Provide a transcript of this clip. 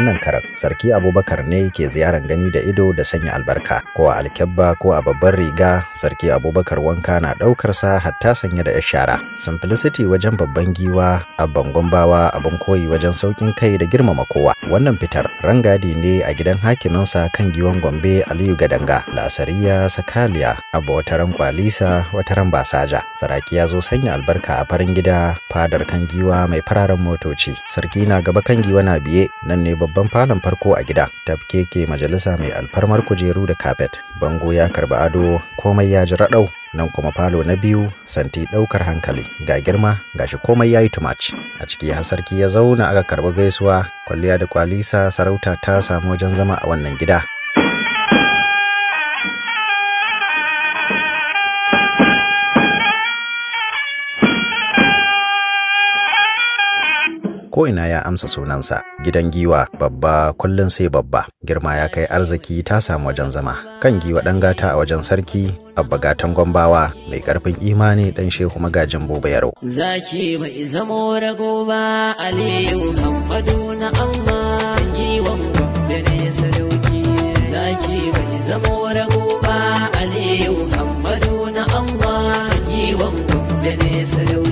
wannan karan sarki abubakar ne ke ziyarar gani da ido da sanya albarka ko a alkyabba ko a babban riga sarki abubakar wanka na ɗaukar sa hatta sanye da shara simplicity wajen babban giwa a bangon bawa abin koyi wajen saukin kai da girmama kowa wannan fitar rangadi ne a gidan hakiminsa kan giwan gombe aliyu gadanga lasariya sakaliya abba wataran kwalisa wataran basaja saraki ya zo sanya albarka a farin gida fadar kan giwa mai fararen motoci sarki na gaba kan giwa na biye nan ne babban falon farko a gida tafkeke majalisa mai alfarmar kujeru da kafet bango ya karba ado komai ya ji raɗau nan kuma falo na biyu santi ɗaukar hankali ga girma gashi komai ya yi tumaci a ciki har sarki ya zauna aka karɓi gaisuwa kwalliya da kwalisa sarauta ta samu wajen zama a wannan gida ko'ina ya amsa sunansa gidan giwa babba kullum sai babba girma ya kai arziki ta samu wajen zama kan giwa ɗan gata a wajen sarki abba gatan gombawa mai ƙarfin imani ɗan shehu magajin boba yaro zaki bai zamo rago ba aliyu muhammadu na allah giwan gwamnati ne sadauki zaki bai zamo rago ba aliyu muhammadu na allah giwan gwamnati ne sadauki